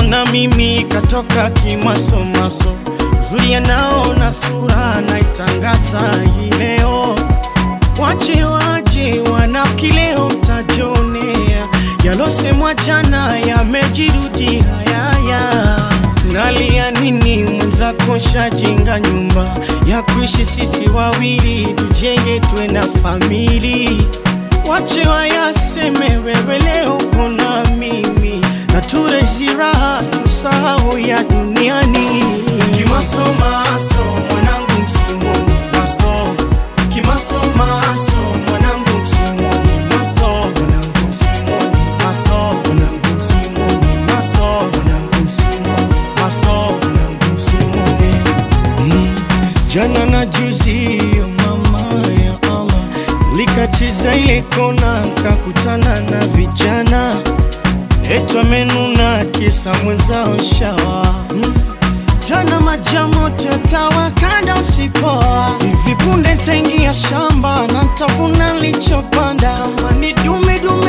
na mimi katoka kimasomaso, uzuri anao na sura naitangaza hii leo. Wache waje wanafiki leo mtajionea, yalosemwa jana yamejirudi hayaya. Nalia nini mwenzako shajenga nyumba ya kuishi sisi wawili, tujenge tuwe na famili. Wache wayaseme wewe leo kona mimi na turezi raha tusahau ya duniani. Kimasomaso mwanangu msimoni maso Kimasomaso mwanangu msimoni maso mwanangu msimoni maso mwanangu msimoni maso mwanangu msimoni maso mwanangu msimoni Mm. Jana na juzi yo mama ya Allah likatiza ile kona kakutana na vijana etu amenuna kisa mwenzao shawa mm. Jana majamoto yatawakanda usipoa, hivi punde ntaingia shamba na ntavuna nilichopanda, mani dume dume